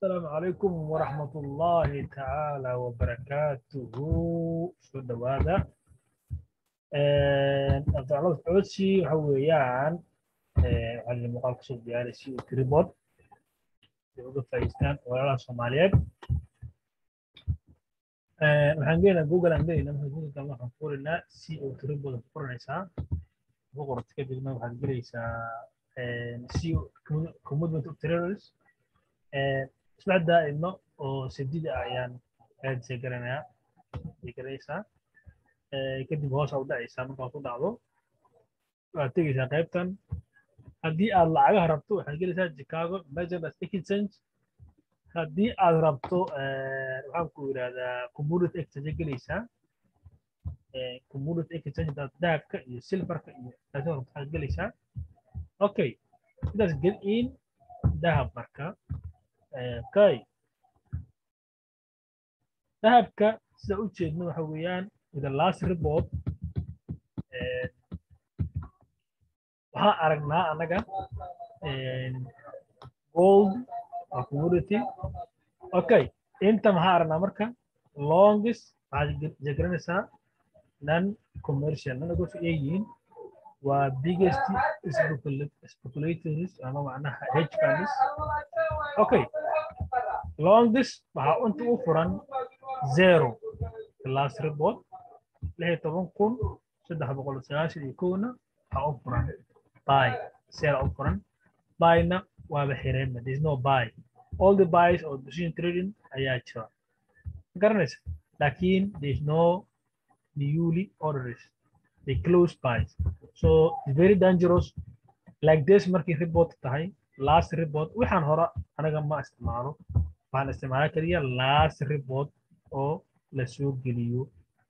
السلام عليكم ورحمة الله تعالى وبركاته سو دوادا أفضل عودسي حويان على المقال قصد ديالي سي تريبود يوضو فايستان ولا صوماليات waxaan geenaa google aan gelinaa marka google kan waxaan furinaa c o tribod ku qoranaysaa ku qorto kadibna waxaad gelaysaa c commitment of terrorist isla daa'imo oo sadida ayaan aadisay garanayaa ay garanaysaa kadib hoos u dhacaysaa markaad ku dhacdo waxaad tegaysaa qaybtan haddii aad lacagaha rabto waxaad gelaysaa chicago merchant as exchange haddii aad rabto waxaan ku yidhahdaa community exchange gelaysaa community exchange daad dahabka iyo silverka iyo taasoo rabto waxaad gelaysaa okay sidaas gel in dahab marka okay dahabka sida u jeedno waxa weeyaan with the last report waxaan aragnaa annaga gold waa commodity okay inta maxaa aragnaa marka longest waxaad jegranaysaa non commercial non negotiable ay yihiin waa biggest speculators ama macnaha hedge funds okay longest waxaa inta u furan zero the last report lix iyo toban kun saddex boqol sagaashan iyo kowna waxaa u furan buy sale u furan buyna waaba xireenba there is no buy all the buys or position trading ayaa jira garanaysa laakiin there is no newly orders they close buys so it's very dangerous like this markii report tahay last report waxaan hore anaga ma isticmaalo waxaan isticmaala kaliya last report oo la soo geliyo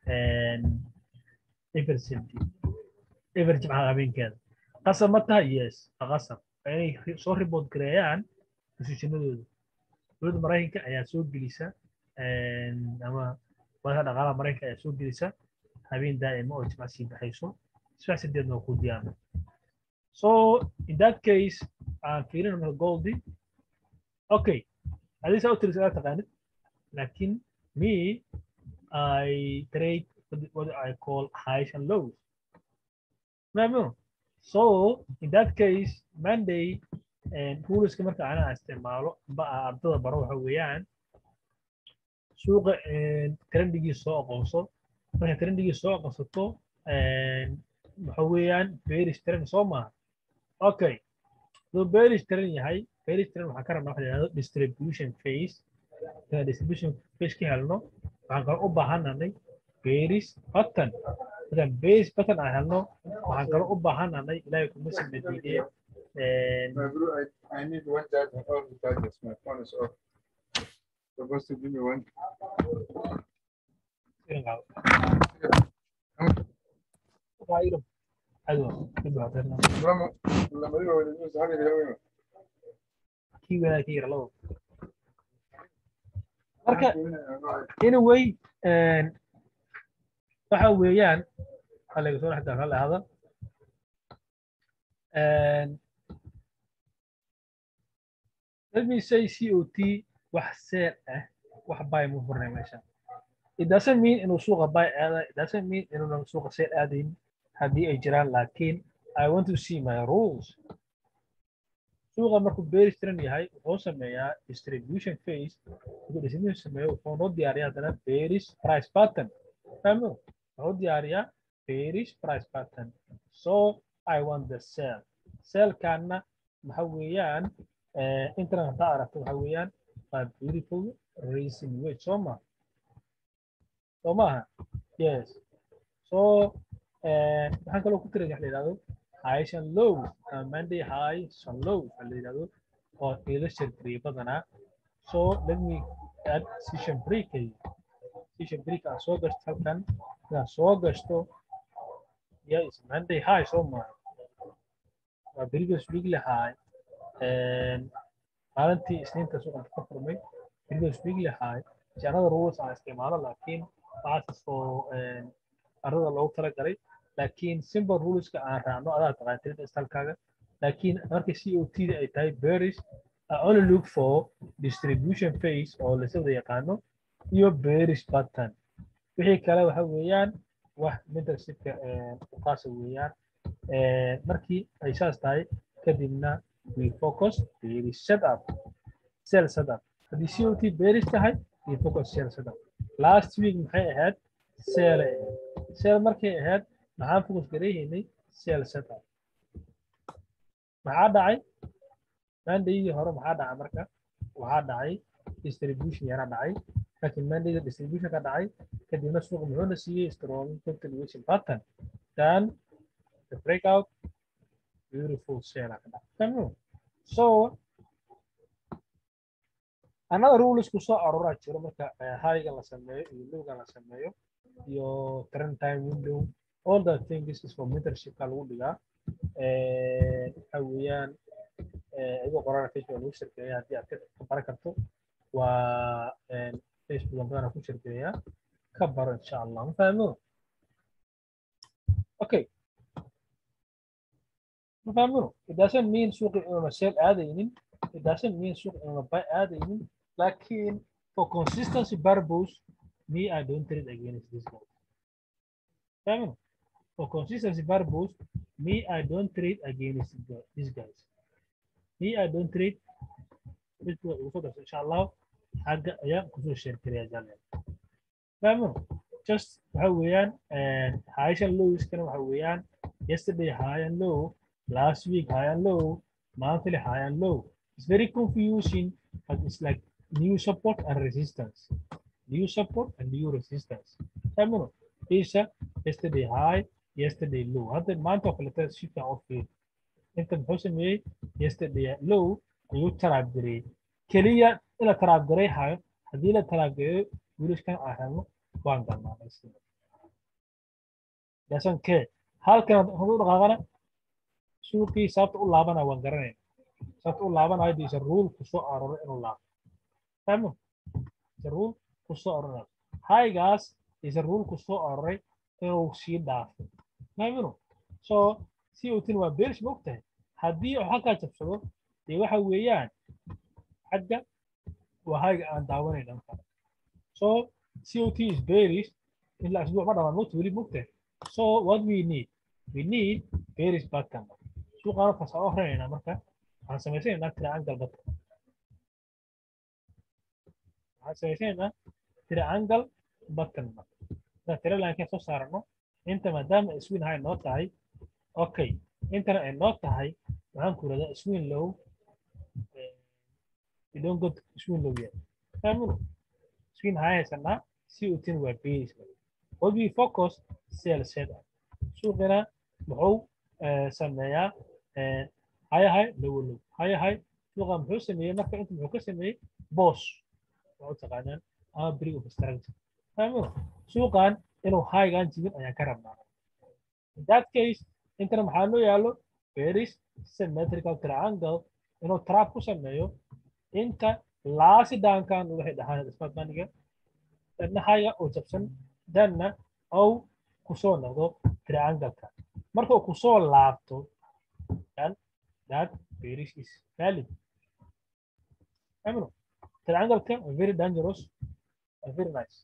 evercenti everge maxaa habeenkeeda qasab ma tahay yes qasab inay soo report gareeyaan positionadooda dowladda maraykanka ayaa soo gelisa ama wadaha dhaqaalaha maraykanka ayaa soo gelisa habeen daa'ima oo jimca sii baxayso isfax sideedna waa ku diyaarna so in that case aan fiirina marka goldi okay hadii saa u tiris aad taqaanid laakiin me i trade what I call highs and lows maamo so in that case monday ruleska marka ana isticmaalo ba ardada baro waxa weeyaan suuqa trendigii soo aqoonso marka trendigii soo aqoonsato waxa weeyaan bearish trend soo maaha okay haduu bearish trend yahay bearish trend waxaan ka rabnaa waxa la yidhahdo distribution phase inaan distribution phase ka helno waxaan kale u baahananay bearish pattern markaan bearish pattern aan helno waxaan kale u baahananay ilaahay kuma samadiidee My bro, I, I need one charge and all the charges. My phone is off. Supposed to give me one. ايوه لما لما يبقى الفلوس حاجه كده kii wanaag ka yara labo marka anyway waxa weeyaan xaliga soo dhex daafal ahada let me say cot wax seel ah wax buy mu furnay meesha it doesn't mean inuu suuqa buy aada it doesn't mean inuunan suuqa seel aadayn haddii ay jiraan laakiin i want to see my rules suuqa markuu bearish trend yahay wuxuu sameeyaa distribution phase markuu distribution sameeyo wuxuu noo diyaariyaa haddana bearish price pattern fahmo wuxuu diyaariyaa bearish price pattern so i want the sell sellkaana waxa weeyaan internet haddaa aragto waxa weeyaan waa beautiful racing way soo ma soo maaha yes so waxaan kaloo ku tiray wax la yidhahdo highs and lows uh, Monday highs and lows waxa la yidhahdo oo ila shirkariya badanaa so let me add session break session break aan soo gashto halkan inaan soo gashto yes Monday high soo maaha waa previous weekly high maalintii isniinta suuqan ka furmay previous weekly high janada rules aan isticmaalo laakiin waxaas oo arada loogu talagalay laakiin simple ruleska aan raacno adaa taqaan trade stylekaaga laakiin markay c o t da ay tahay bearish I only look for distribution phase oo la soo yaqaano iyo bearish pattern wixii kale waxa weeyaan wax mentorshipka u qaasa weeyaan markii ay saas tahay kadibna we focus bearish setup sell setup haddii COT bearish tahay we focus sell setup last week maxay ahayd sell ay ahayd sell markay ahayd maxaan focus gareehaynay sell setup maxaa dhacay mandayadii hore maxaa dhacay marka waxaa dhacay distribution yara dhacay laakiin mandayda distribution ka dhacay kadibna suuqa muxuuna siiyey strong continuation pattern then the breakout beautiful sale ka dhacay so another rules ku soo aroraa jiro marka highga la sameeyo iyo lowga la sameeyo iyo trend time window all the things is for mentorshipka lagu dhigaa waxa weeyaan igu qorana facebook lagu shirkeeya haddii aad ka baran karto waa facebook badan ku shirkeeya ka baro insha allah ma fahmo okay ma fahmo it doesn't mean suuqi inuna sell aadaynin it doesn't mean suuqi inuna buy aadaynin lakin for consistency purpose me i don't trade against this guy fahmo for consistency purpose me i don't trade against these guys me i don't trade insha allah xagga ayaan kusoo sheerkaraya jalen fahmo just waxa weeyaan highshan lowiskana waxa weeyaan yesterday high and low last week high and low monthly high and low it's very confusing but it's like new support and resistance new support and new resistance fahmo isha yesterday high yesterday low hadda maanta oo kaleta si fiican u fiir inta muxuu sameeyey yesterday low ayuu taraab gareeyey keliya in la taraab garay hayo haddii la taraab gareeyo wiilashkan aan helno waan galnaa dasan kee halkan hadduu dhaqaaqana suuqii sababta u laabana waan garanayna sababta u laabanayo diisa ruul ku soo aroray inuu laabo fahmo isa ruul ku soo aroray haygaas isa ruul ku soo aroray inuu sii dhaafo fahmino so si utin waa beerish ma ogtahay haddii uu halkaa jabsado dee waxa weeyaan xagga waa hayga aan daawanayn dhanka so COT is bearish ilaa asbuuc ma dhamaan mogta weli mogtahay so what we need we need bearish pattern suuqaan markaas aan oranayna marka waxaan samaysanaynaa triangle pattern waxaan samaysanaynaa triangle pattern marka tira laankin soo saarano inta maadaama swin high noo tahay okay intana ay noo tahay waxaan ku iradaa swin low we don't go to swin low yet fahmino swin high haysanaa si utin waa bearish what we focus sell set up suuqina muxuu sameeyaa high high low low high high suuqa muxuu sameeyey marka inta muxuu ka sameeyey boss waa u taqaanaan ama brig of structure fahmino suuqan inuu highgan jibin ayaan ka rabnaa in that case intana maxaa loo yaalo bearish symmetrical triangle inuu trap ku sameeyo inta laasi daankan waxay dhahaan ismaad maniga danna highga oo jabsan danna ou kusoo noqdo triangle-ka marka uu kusoo laabto then that bearish is valid amino triangle-ka very dangerous and very nice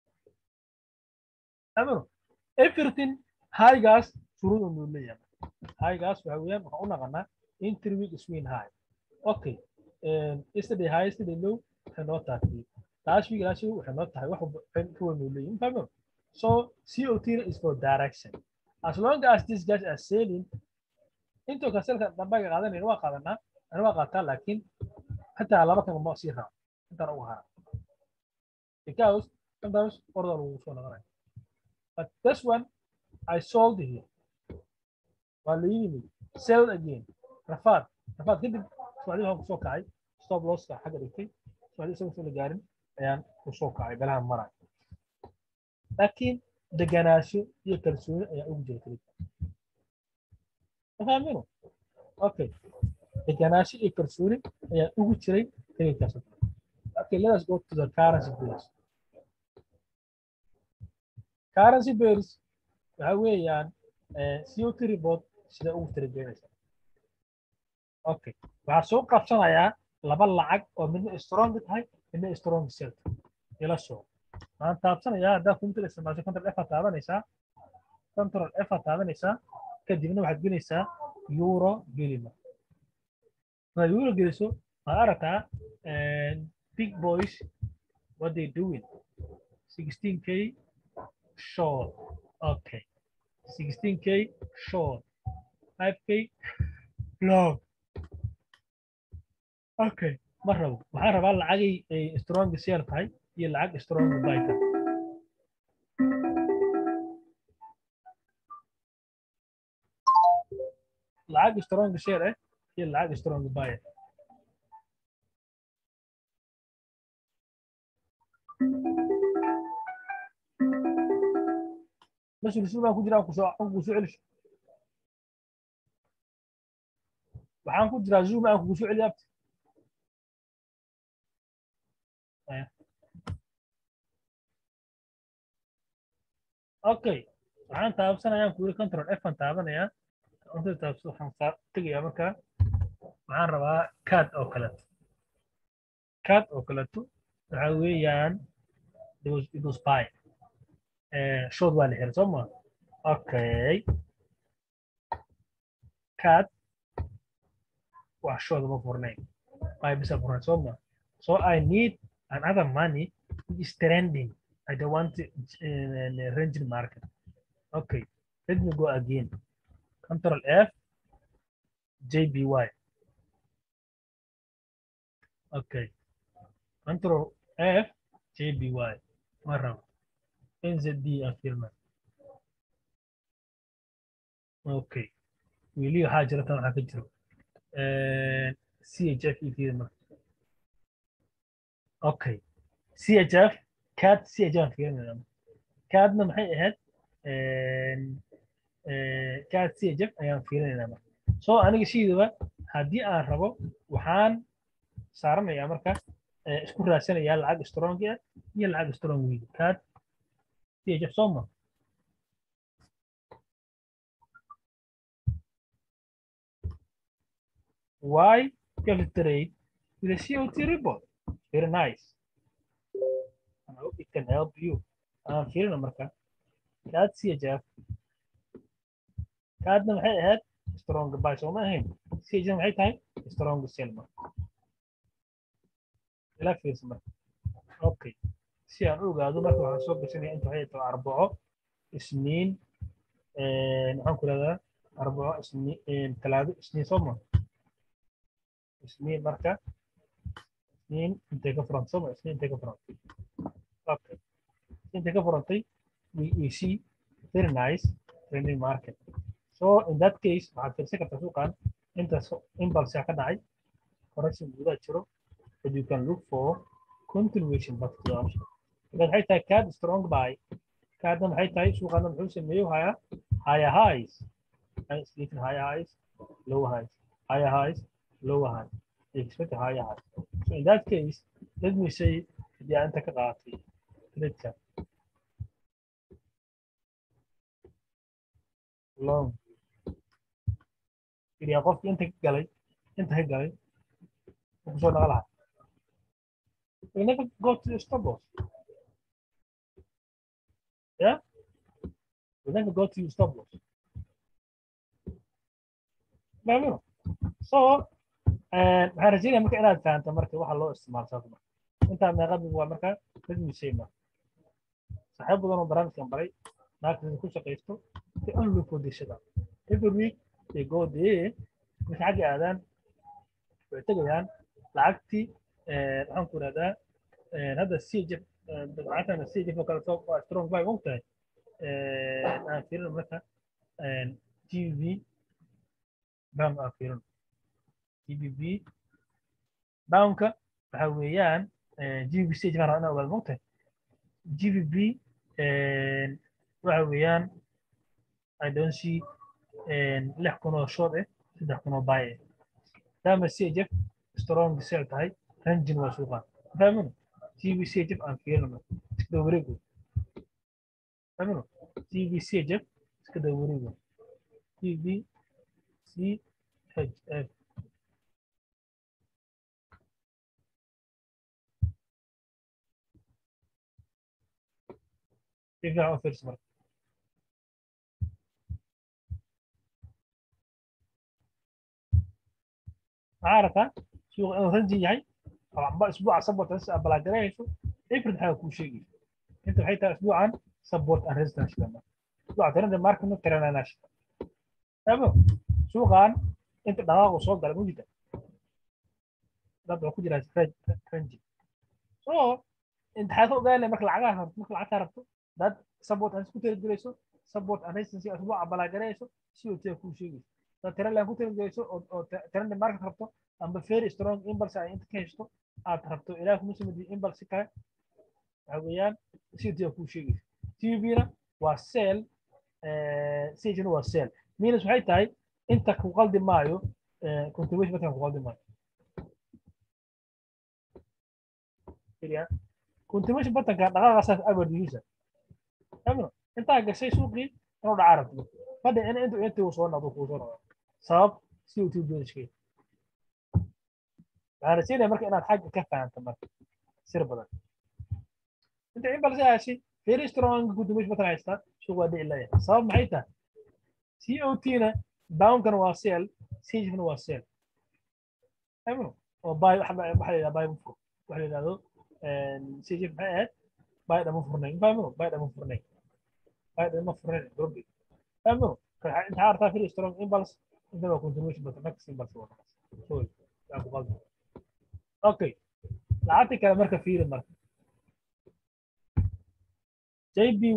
amino everything highgaas shuruud uu leeyahay highgaas waxa weeyaan waxaan u naqanaa entry week swing high okay yesterday high yesterday low waxay noo tahay last week last week waxay noo tahay wax ka weyn uu leeyahay fahmo so COT is for direction as long as these guys are selling intoo ka selka dambaga qaadanayna waa qaadanaa ana waa qaataa laakiin xataa laba kan ma sii raaco intaan ugu hara because sometimes order lagu soo noqonaya but this one I sold here waa la yimid sell again rafaad rafaad kadib subaxdii waxaan kusoo kacay stop losska xagga dhigtay subaxdii isaga soo la gaarin ayaan kusoo kacay belahan maray laakiin deganaasho iyo kalsooni ayaa ugu jira kelida mafahamino okay deganaasho iyo kalsooni ayaa ugu jiray kelidkaas okay let us go to the currency pairs currency pairs waxa weeyaan CO2 report sida ugu tiragelinaysa okay waxaa soo qabsanayaa laba lacag oo midna strong tahay midna strong sell ila soo waxaan taabsanayaa haddaa computer isticmaasho control f aad taabanaysaa control f aad taabanaysaa kadibna waxaad gelaysaa euro gelima markaad euro geliso waxaad aragtaa big boys what they doing 16k short okay 16k short 5k long okay ma rabo waxaan rabaa lacagay ay strong sale tahay iyo lacag strong buy tahay lacag strong share eh iyo lacag strong buy بس الاسلوب baan ku jiraa ku soo ku soo celish waxaan ku jiraa zoom aan ku soo celiyaa okay waxaan taabsanayaa ku yiri control f aan taabanayaa inta taabso waxaan tegayaa markaa waxaan rabaa card oo kaleeto card oo kaleeto waxa weeyaan it was buy shood waa la xiray soo ma okay card wax shood ma furnayn buy bisa furnayn soo ma so i need another money which is trending I don't want to uh, range market. Okay, let me go again. Control F, JBY. Okay, Control F, JBY. Marah. NZD affirma. Okay. Wili hajratan waxaa ka jiro. CHF affirma. Okay. CHF kaad si ajaan fiirinayna kaadna maxay ahayd kaad si ajab ayaan fiirinaynaa marka soo aniga siidaba haddii aan rabo waxaan saaranayaa marka isku raadsanayaa lacag strong ah iyo lacag strong weyd kaad si ajab soo ma why you trade with a COT report very nice I hope it can help you. I'm feeling marka. Kaad CHF. Kaadna maxay ahayd strong buy soo ma ahayn. CHF maxay tahay strong sell marka. Ila fiirsa marka. Okay. Si aan u ogaado marka waxaan soo gashanaya inta waxay tahay arbaco isniin maxaan ku leedahay arbaco isniin talaado isniin soo ma isniin marka isniin intay ka furan soo ma isniin intay ka furan Okay. Inta ka furantay, we, we see very nice trending market. So in that case, waxaad fiirsan kartaa suuqan inta impulse ka dhacay, correction gudaha jiro, but you can look for continuation back to the option. Because waxay tahay card strong buy, cardna maxay tahay suuqana muxuu sameeyo haya higher highs, sleeping higher highs, lower highs, higher highs, lower highs. They expect a higher highs. So in that case, let me say, hadii aan inta ka qaatay trade long iriyaa qofki inta ka galay inta ka galay ku soo dhaqa lahaa we never go to the stop loss yeah we never go to the stop loss maamino so waxaan rajeynaya marka inaad fahanto marka waxa loo isticmaalsaa marka intaa meeqadib waa marka mid misayma saxiib badan oo barnaamijkan baray naagta ku shaqaysto si only for dishada every week they go there marka xagga aadaan way tegayaan lacagtii waxaan ku ihahdaa hadda cjf lacagtana cjf oo kale soo waa strong buy og tahay aan fiirino marka gv bank aan fiirino gbb banka waxa weeyaan GVB stage baan rabaa inaan ogaado mogtahay GVB waxa weeyaan I don't see lix kun oo short eh saddex kun oo buy eh maadaama CHF strong sell tahay rangin waa suuqan fahmino GVB CHF aan fiirino iska daba wareego fahmino GVB CHF iska daba wareego GVB CHF si fiican u fiirso marka maxaa aragtaa suuqa inuu ranji yahay aba isbuuca support and abalaagareeyso april waxaa kuu sheegaysa inta waxay tahay isbuucan support and resistance lama isbuuca tirada marketna tirananash abo suuqan inta dhaqaaqu soo galay mujida dad waxaa ku jira ranji so imtixaanka ogaanaya marka lacagaha rabto marka lacagta rabto dad support and ku tiragelayso support and resistance isbuuca abalaagareeyso si oo tiya kuu sheegaysa dad tira laan ku tiragelayso oo tirada market rabto amba very strong impulse ay inta ka heshto aad rabto ilaah kuma samadi impulse kale waxa weeyaan city ku sheegaysa tvna waa sell sagena waa sell minus waxay tahay inta ku qaldi maayo contribution batan ku qaldi maayo contribution batanka dhaqaaqasaas average amno intaa gashay suuqii inuu dhaca rabto fadhi in intu intuu soo noqdo kuu soo noqdo sabab si uu tubooshkay waxaan rajeynaya marka inaad xagga ka fahanto marka sir badan inta in balse haashi very strong gudumish matan haystaa suuq waa dhici leeyahay sabab maxay tahay c o t na bounkana waa seel sagefna waa seel amno oo bay waxa la yidhahda bay mufur waxa la yidhahdo sagef maxay ahayd bay dhama furnay fahmino bay dhama furnay bay dhama furnay durbi fahmino inta artaa very strong impulse inta waa continuation batan next impulse waa sorry yaa ku qaldan okay lacagta kale marka fiiri marka jby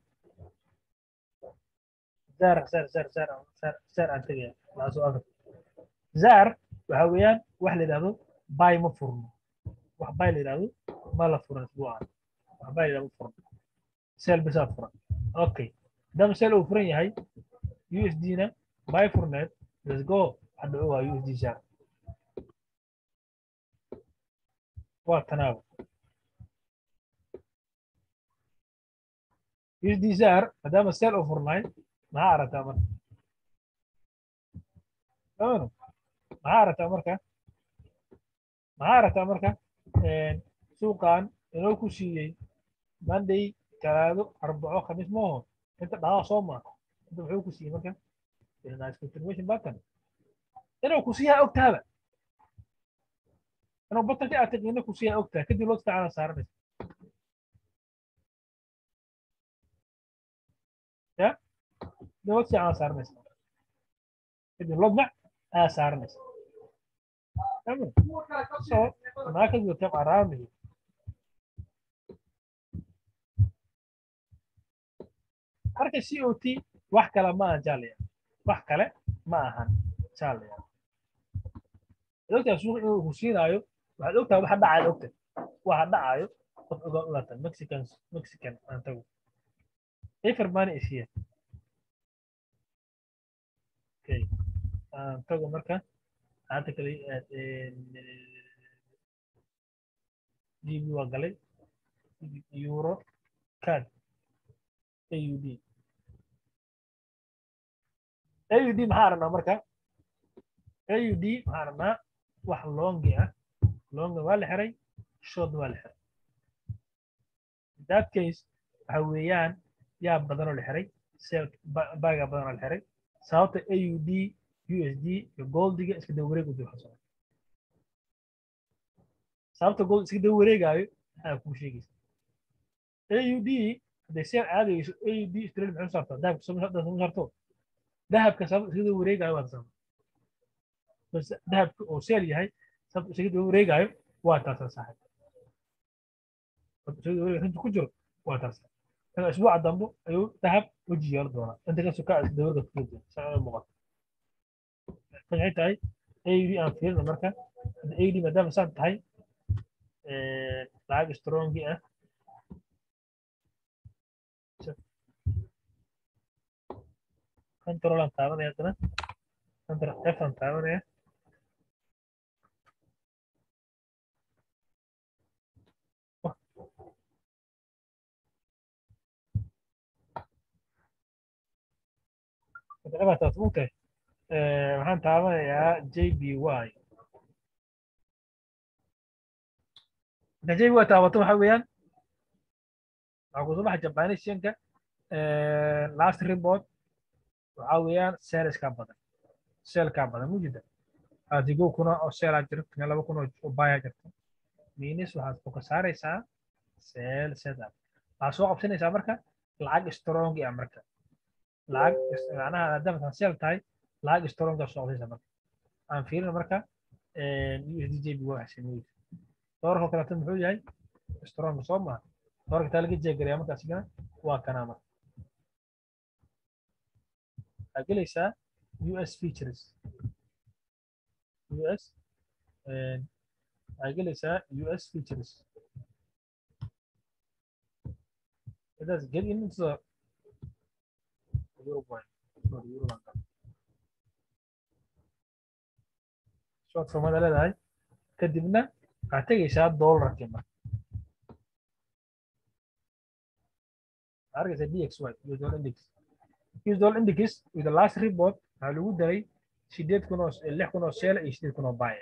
zar zar zar zar zar zar aan tegaya laasoo adag zar waxa weeyaan wax la yidhahdo bay ma furno wax bay la yidhahdo ma la furan isbuucan wax bay la yidhahdo ma furno sel bisaa furan okay dama sel uu furan yahay usd na bay furneed let's go hadda waa usd zar waa tanaabo isdisaar maadaama seel u furnaay maxaa aragtaa marka amano maxaa aragtaa marka maxaa aragtaa marka suuqan inoo ku siiyey monday talaado arbaco khamiis maaho inta dhaqaaq soo maa inta muxuu ku siiyey marka continuation button inuu ku siiyaa ogtaaba inuu batanka aad taqina ku siiyaa ogtaha kadib loo fiicana saaranaysa ya loo fiicana saaranaysa kadib lodmac ayaa saaranaysa so market will come around you marka c o t wax kale ma ahan jaalaya wax kale ma ahan jaalaya ogtaa suuq inuu ku siinaayo waxaad ogtahay waxa dhacayo ogta waxa dhacayo qof ogaa ulatan mexican mexican aan tago efer money is here okay aan tago marka hadda kale gb waa galay euro card aud aud maxaa aragnaa marka aud maxaa aragnaa wax longi ah longa waa la xiray short waa la xiray that case waxa weeyaan yaa badanoo la xiray sel baga badanoo la xiray sababta aud usd iyo goldiga iska daba wareeg u dib xasoo sababta gold iska daba wareegaayo maxaa kuu sheegaysa aud hadday seel aadayso aud australia maxay u saartaa dahabka soo saarto dahabka sababta iska daba wareegaayo waa sabab dahabka oo seel yahay sababta isaga daba wareegaayo waa taasa saaxib isaga daba runta ku jiro waa taasa marka isbuuca dambe ayuu dahab weji yeelan doonaa inta ka sokaa dawarga ku jira saa muuqato maxay tahay aud aan fiirina marka hadda aud maadaama saan tahay lacag strongi ah control aan taabanaya haddana control f aan taabanaya taas mugtahay waxaan taabanayaa j b y marka j b y taabato waxa weeyaan waxaa kusoo baxa jabanishanka last report waxaa weeyaan saleskaa badan selkaa badan mujida adigo kuna oo selaa jirto laba kun oo baya jirto minis waxaad foka saaraysaa sel setup waxaad soo qabsanaysaa marka lacag strong ah marka lacag macnaha maadaama tan sel tahay lacag strong ah soo qabsanaysaa marka aan fiirino marka USD JB waa xasimiyey doorka kaleeto muxuu yahay strong soo maaha doorka taa laga jeegaraya marka asigana waa kanaa marka waxaad gelaysaa US features US waxaad gelaysaa US features It does get into the Euro point. Sorry, Euro land. Short formada leedahay kadibna waxaad tegaysaa dollarkii marka arkaysa DXY US dollar index US dollar index with the last report waxaa lagu daray sideed kun oo lix kun oo seel iyo sideed kun oo buy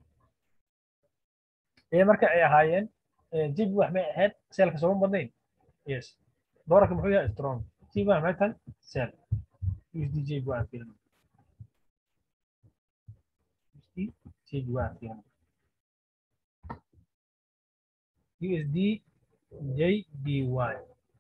ee marka ay ahaayeen jib wax may ahayd seelka sooma badnayn yes doolarka muxuu yahay strong jib wax may tahay seel USD jib waa fiirin USD jib waa fiirin USD JBY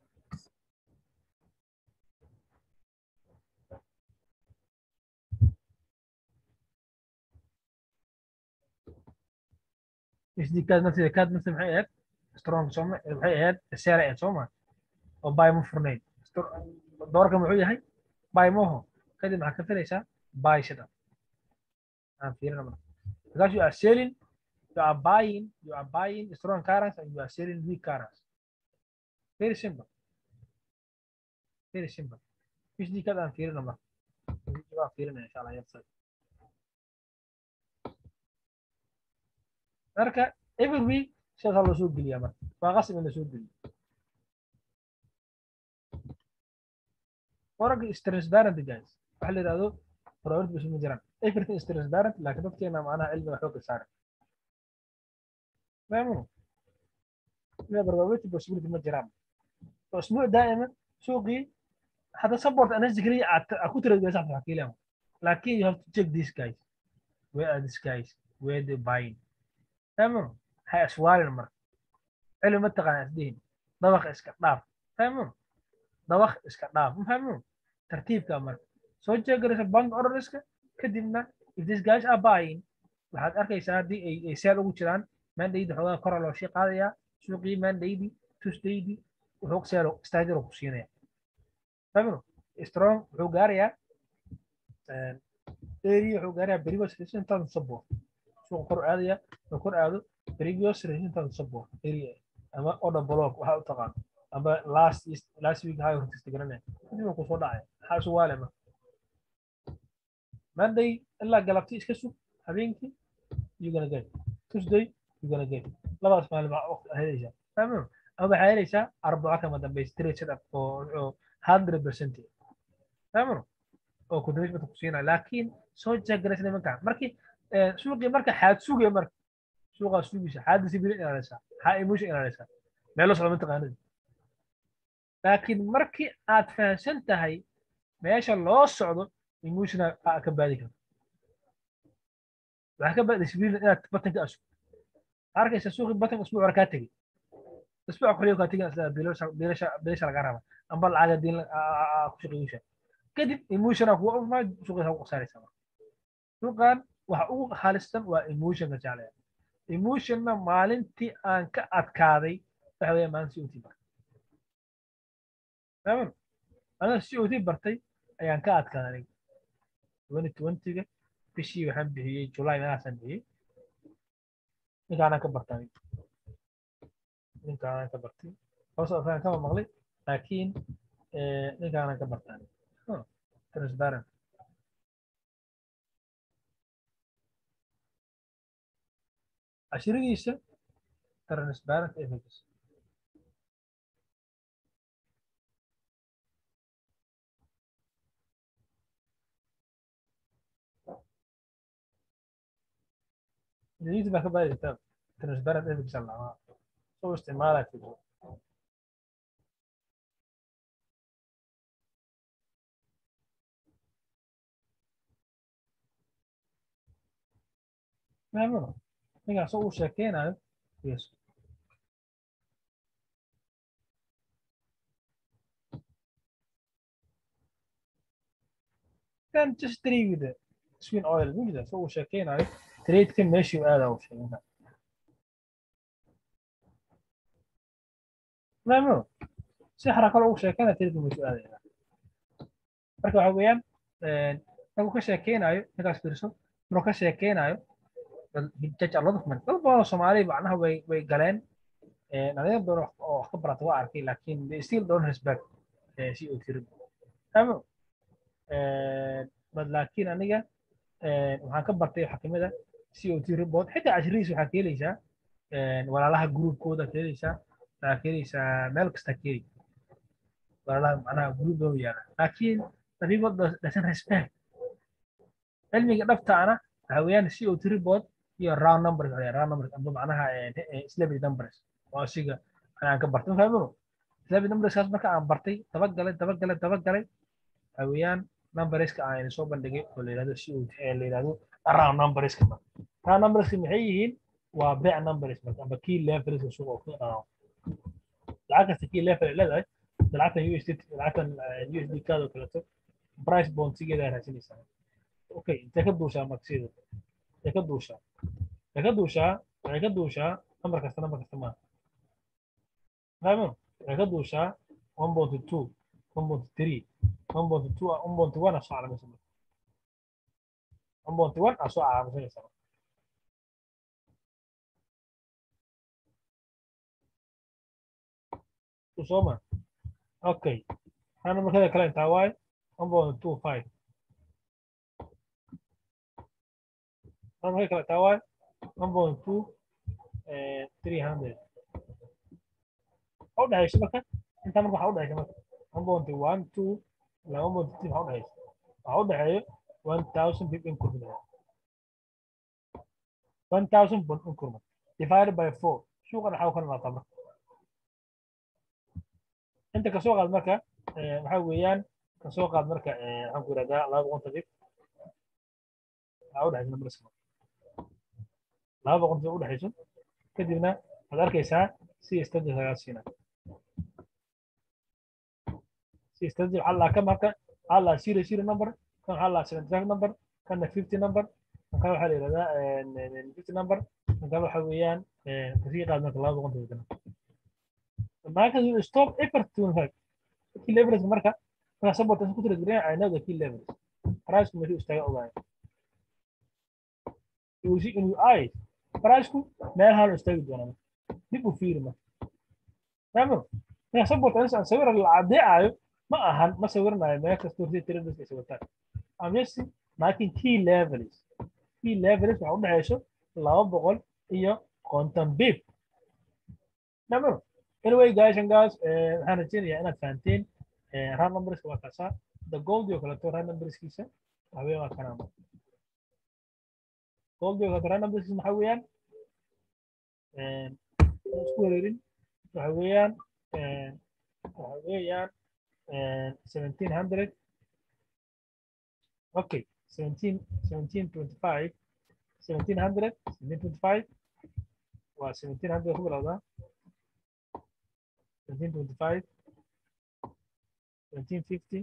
USD kaad nafteeda kaad nafteeda maxay ahayd strong sooma maxay ahayd seera ahayd sooma oo buy ma furnayd doorka muxuu yahay buy moho kadib maxaad ka filaysaa buy sida aan fiirina marka because you are selling you are buying you are buying strong currency and you are selling weak currency very simple very simple USD kaad aan fiirina marka waan fiirina insha Allah yabsad marka every week sidaasaa loo soo geliyaa marka waa qasab in la soo geliyo waragga is transparent guys waxa la yidhahdo priority bas ma jiraan everything is transparent laakiin dadkeena macnaha cilmiga xoogga saara fahmuno ina probability possibility ma jiraan usbuuc daa'ima suuqii hadda support analysis keliya aad ku tiradgeysa xataa kiilan laakiin you have to check these guys where are these guys where they buying fahmuno ha iswaalin marka cilmi ma taqaana isdihin dabaq iska dhaaf fahmuno dabaq iska dhaaf ma fahmuno tartiibka marka soo jeegaraysa bank orderska kadibna if these guys are buying waxaad arkaysaa haddii ay ay seel ugu jiraan mandaydi xoogaa kora loo shii qaadayaa suuqii mandaydi tuesdaydi wuxuu seelo staajiro ku siinaya fahmuno strong wuxuu gaarayaa area wuxuu gaarayaa previous resistance support suuqa kor aadaya oo kor aado previous resistance support area ama order block waxa u taqaan ama last last week high resistance garanaya kadib ku soo dhacaya maxaa isu waale ma monday ilaa galabti iska sug habeenkii you gonna get tuesday you gonna get labadaas maalin baa helaysaa fahmo ama waxaa helaysaa arbaco kama dambaysa trade setup oo hundred percent fahmo oo kudamismata ku siinaya laakiin soo jeegaraysa nimanka markii suuqii marka xaad sugaya marka suuqaa sugaysa xaad discipline ilaalisa xaa emotion ilaalisa meelo socda mataqaanada laakiin markii aad fahamsan tahay meesha loo socdo emotion aa ka baadi karta waxaa ka baadi discipline inaad batanka asug arkaysa suuqii batanka isbuuc hore kaa tegey isbuuc koriyo kaa tegin bilasha laga raba amba lacaga diin ku shaqeeyusha kadib emotiona kuwa umaa suuqiisa ku qasaaraysa suuqan waxa ugu halistan waa emotionka jeclaya emotionna maalintii aan ka adkaaday waxa weeye maalin c o t bartay fahman aniga c o t bartay ayaan ka adkaaday aniga twenty twentyga bishii waxaan bixiyey july meelahaasaan bixiyey ninkaanaan ka bartay aniga ninkaanaan ka bartay hoos afaan kama maqlay laakiin ninkaanaan ka bartay aniga transparent cashiradiisa transparent images جديد ما كبار كتاب transparent images الله سو استعمالك fahmo ninkaas uu sheekeynayo yes then just trade with the swing oil mujida so uu sheekeynayo trade-ka meeshii aada u sheegay fahmo si xaraka loogu sheekeynayo trade-ka meeshii aada marka waxa weeyaan markuu ka sheekeynayo ninkaas fiirso markuu ka sheekeynayo judge a lot of money dad badan oo soomaali macnaha way way galeen dhalinyaro badan oo wax ka barata waa arkay laakiin they still don't respect si uu tiri fahmo bad laakiin aniga waxaan ka bartay waxaa kamid a cot report xitaa cashirihiis waxaa ka helaysaa walaalaha groupkooda ka helaysaa waxaa ka helaysaa meel kasta ka heli walaalaha macnaha group loo yaala laakiin the people doesn't respect cilmiga dhabtaana waxaa weeyaan cot report iyo round numbers round numbers amba macnaha celebrity numbers oo asiga aan ka bartay fahmo celebrity numberskaas marka aan bartay dabagalay dabagalay dabagalay waxaa weeyaan numberska aan soo bandhigay oo la yidhahdo si la yidhahdo round numberska round numberska maxay yihiin waa bec numbers amba key levelska suuqa ku dhaqaaqo lacag kasta key level ay leedahay lacagtan USD lacagtan USD kaada oo kaleeto price bondsigeeda ay raadsanaysaa okay intee ka duushaa marka sida intee ka duushaa intee ka duushaa waxay ka duushaa number kasta number kasta maaha fahmo waxay ka duushaa one point two one point three 1.2 1.1 asoo calamaysan marka 1.1 asoo calamaysanaysa soma okay hana markada kale intaa waaye 1.25 hana markada kale intaa waaye 1.2 300 waxa u dhexaysa marka intaa marka waxa u dhexaysa marka 1.1 2 laba moodti waxa u dhexaysa waxa u dhexeeyo 1000 pip increment 1000 bond increment divided by 4 suuqan waxa ka noqotaa marka inta kasoo qaad marka waxa weeyaan kasoo qaad marka waxaan ku yidhahdaa laba boqonta pip waxa u dhexaysa numberska laba boqonta u dhexayso kadibna waxaad arkaysaa si istadis lagaa siinaa استاذ على كم هكا على سيري سيري نمبر كان على 75 نمبر كان 50 نمبر كان waxa la yiraahdaa 50 number kan waxa weeyaan kasii qaadna kala boqon doona marka you stop effort to impact key leverage marka marka support ku tiri jireen ay nada key leverage price ku meeshu istaaga ogaay you see in your eyes price ku meel hal istaagi doona dib u fiiri marka tamam marka support aan sawir la cadeeyo ma ahan ma sawirnayo meel kasta hortii traders ay wataan I'm just marking key levels key levels waxa u dhexeyso laba boqol iyo konton bib namar anyway guys and guys waxaan rajeynayaa inaad fahanteen round numberska waa kaasaa the gold iyo kaleeto round numberskiisa waxaweye waa kanaa gold iyo kaleeto round numberskiisa maxaa weeyaan isku wareerin waxa weeyaan waxa weeyaan and 1700 okay 17 1725 1700 1725 well 1700 who will that 1725 1750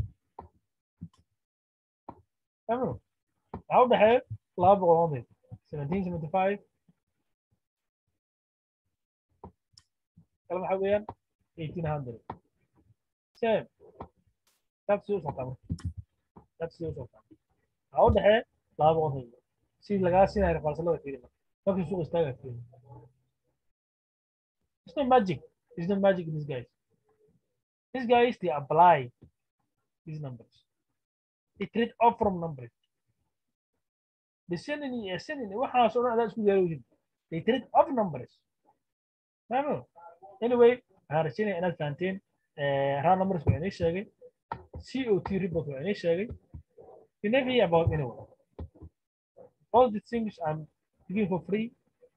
تمام عود حيل لا بغض 1775 كلام حويا 1800 same nafsi u socota nafsi u socota waxa u dhexee laba boqol haydo si lagaa siinayo falsalada fiiri markii suuq istaaga fiiri it's not magic it's not magic in these guys these guys they apply these numbers they trade off from numbers the sending iyo sending waxaas oo dhan adaa isku diyaariyeen they trade off numbers fahmo anyway waxaan rajaynaya inaad fahanteen round numbers waa inay sheegay COT report waa inay sheegay you never hear about anyone all the things I'm giving for free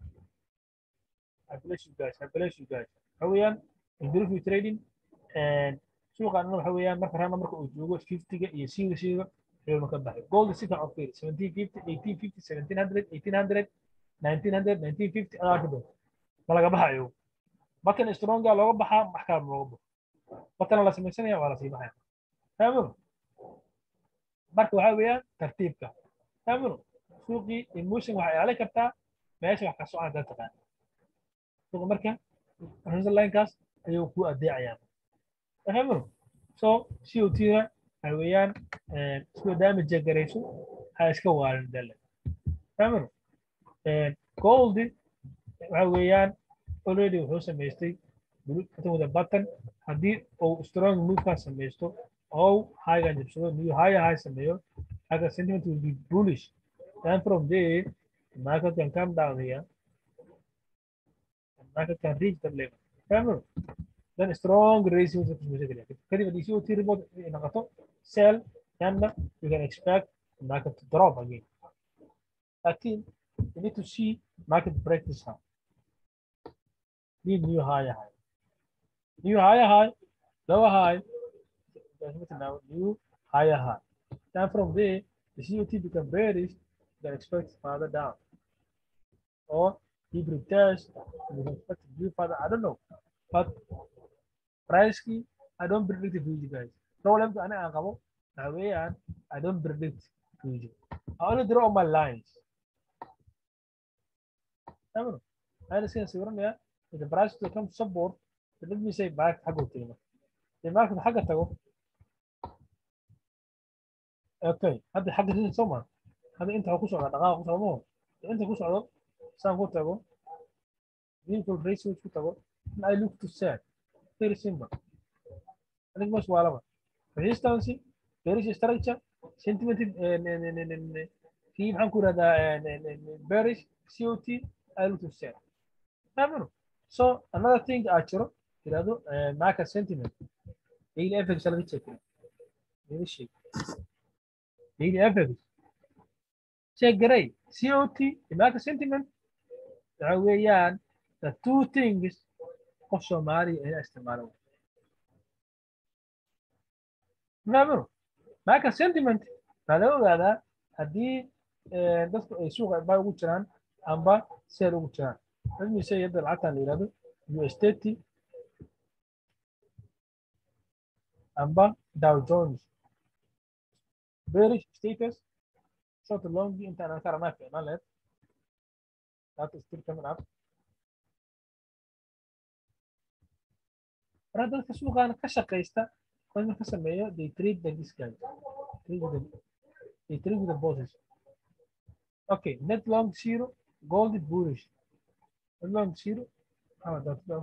I bless you guys I bless you guys waxa weeyaan improve your trading and suuqa anna waxa weeyaan marka round numberka uu joogo 50ga iyo 60ga ayuu ka baxay gold si fiican u fiiri 1750 1850 1700 1800 1900 1950 adaa ka dhow ma laga baxayo batan stronga looga baxaa maxkaam looga baxo batana la samaysanaya waa la sii baxaya fahamino marka waxaa weeyaan tartiibka fahamino suuqii emotion waxay ilaalin kartaa meesha wax ka socon dad taqaan suuqa marka linekaas ayuu ku adeecayaan fahamino so cot-na waxa weeyaan isku damage garayso ha iska waalin dale fahamino goldi waxa weeyaan already wuxuu samaystay wada button haddii uu strong moveka samaysto oo highgan jabsado new higher high sameeyo higher sentiment will be bullish then from there the market can come down here the market can reach that level remember then strong ratio kadib haddii COT report noqoto sell then you can expect the market to drop again لكن you need to see market break this high need new higher high new higher high, lower high, now new higher high. Then from there, the COT become bearish, then expect further down. Or deep retest, you can expect to view further. I don't know. But price key, I don't predict the future, guys. Problem to ana akabo, away and I don't predict future. I only draw my lines. I don't know. I understand, if the price will come support, let me say back حقه تيمة الماركت حقه تقو اوكي هذا حق تيجي سوما هذا انت هكوش على دقائق كوش على انت كوش على سام كوش تقو مين كل ريس كوش تقو I look to sell very simple أنا مش ولا resistance bearish structure sentiment في محن كورة هذا bearish COT I look to sell فاهمين so another thing أشرو tirado market sentiment daily FX laga check daily sheet daily FX check garay COT market sentiment waxa weeyaan the two things qof Soomaali ay isticmaalo Remember, market sentiment waxaa laga ogaadaa haddii dadku ay suuqa buy ugu jiraan amba sell ugu jiraan let me say hadda lacagtan la yihahdo USDT amba Dow Jones. Bearish status, short long inta aan ka rabnaa fiicnaan lahayd. That is still coming up. Marka dadka suuqaan ka shaqaysta, qofka ka sameeyo, they trade the this guy. Trade with the, they trade with the bosses. Okay, net long zero, gold bullish. Net long zero, how about that?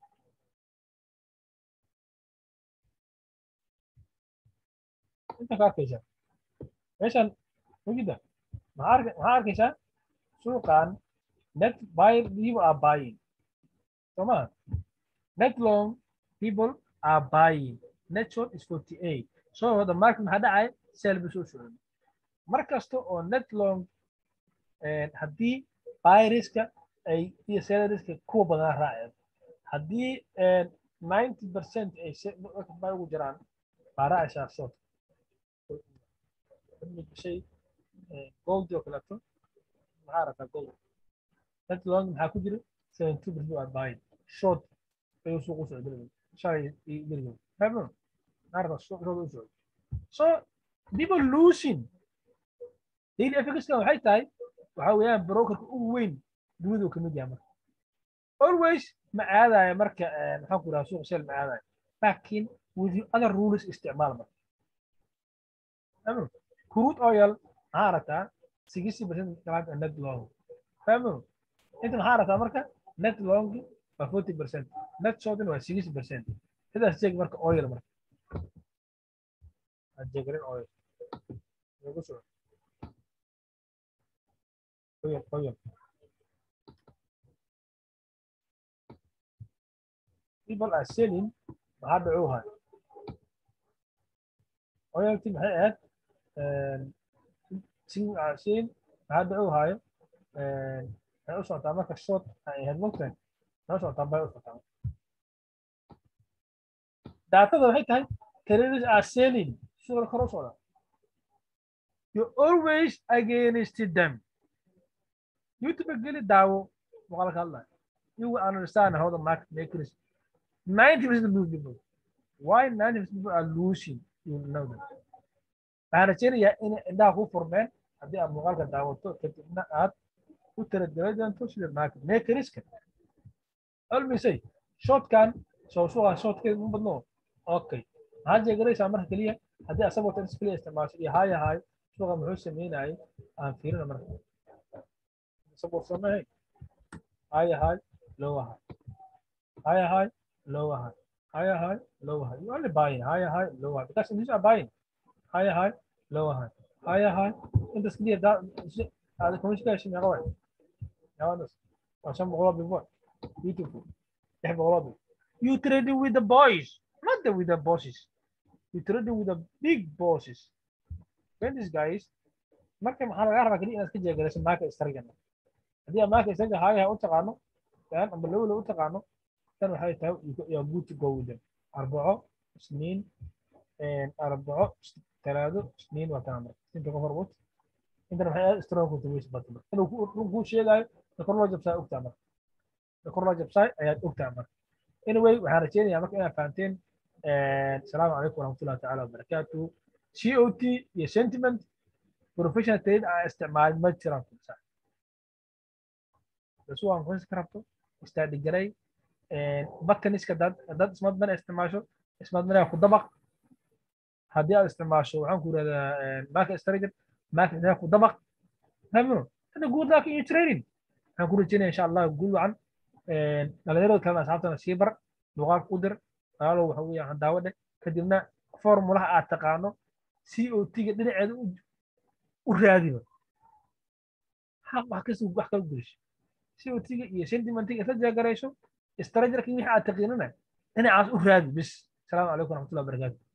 انت ka arkaysaa meeshan mugida maxaa arkaysaa suuqan net buyer people are buying soma net long people are buying net short is 48 so the market maxaa dhacay sell bu soo socday mar kasta oo net long haddii buyerska ay iyo sellerska kuwa badan raaceen haddii 90 percent ay buy ugu jiraan baa raacaysaa short شيء جولد oo kaleeto maxaa aragtaa gold net long maxaa ku jira seven two percent waa buying short ayuu suuq u socday shalay dirgo fahmo aragtaa short u socday so people losing daily efficacy waxay tahay waxa weeyaan brokerka ugu weyn dunida uu kamid yahay marka always ma aadaya marka maxaan ku dhahaa suuq sel ma aadaya laakiin with other rules isticmaal marka crude oil maxaa aragtaa sixty percent kalaad net long fahmo inta maxaa aragtaa marka net long waa forty percent net shortin waa sixty percent sidaas jeeg marka oil marka jeegrin oil lagu soo oil oil people are selling maxaa dhacuuhay oilti maxay ahayd sin maxaa dhacu haayo waxay u socotaa marka short ay ahayd mogtahay waxay u socotaa bay u socotaa daatada waxay tahay traders are selling suuqa kor u socda you always against them youtube geli daawo muuqaalka hadlaya you will understand how the market makers 90% of people why 90% of people are losing you know that waxaan rajaynayaa inay indhaha ku furmeen haddii aad muuqaalka daawato kadibna aad u taradala doonto sida market makerska almisay shotkan soo suuqa shotkeed mu badno okay maxaad jeegaraysaa marka keliya haddii asagoo tan keliya isticmaasho iyo haya hay suuqa muxuu sameynayay aan fiirina marka isagoo sameey haya hay lower high higher high lower high higher high lower high you only buying higher high lower high because these are buying higher high lower high higher high انت سكلية دا هذا كمش كاش يا قوي يا ونس عشان بغلبي بوي beautiful يحب بغلبي you trading with the boys not the with the bosses you trading with the big bosses when this guys marka maxaa laga rabaa keliya inaad ka jeegarayso maaka istargana haddii aad maaka istarga haayaha u taqaano dan amba lowla u taqaano tan waxay tahay you good to go with them arbaco isniin arbaco talaado isniin waa tan amar inta qof arbut intana waxay aad strong ku taways batma inuu run kuu sheegayo da kor loo jabsaa ogtaa marka da kor loo jabsaay ayaad ogtaa marka anyway waxaan rajeynayaa marka inaad fahanteen asalaamu calaykum waraxmatullahi tacaala wabarakaatu c o t iyo sentiment professional trade aan isticmaalin ma jiraan kursaa dasu waan kuhis ka rabto istaadhi garay bataniska dad dad smart money isticmaasho smart money ku dabaq haddii aad isticmaasho waxaan ku yidhahdaa market strategy market ku dabaq fahmino hada good luck in your trading waxaan ku rajeynaya insha allah guul wacan dhalinyarada kalena asxaabtana sii bar luqaad u dir walaalow waxa weeyaan daawadhe kadibna formulaha aad taqaano c o t-ga dhinaceeda u raadiba wax kasta wax kala gurisho c o t-ga iyo sentimentiga isla jeegarayso strategerka wixii aad taqiinana dhinacaas u raadi bis asalaamu calaykum waraxmatullahi wabarakaatu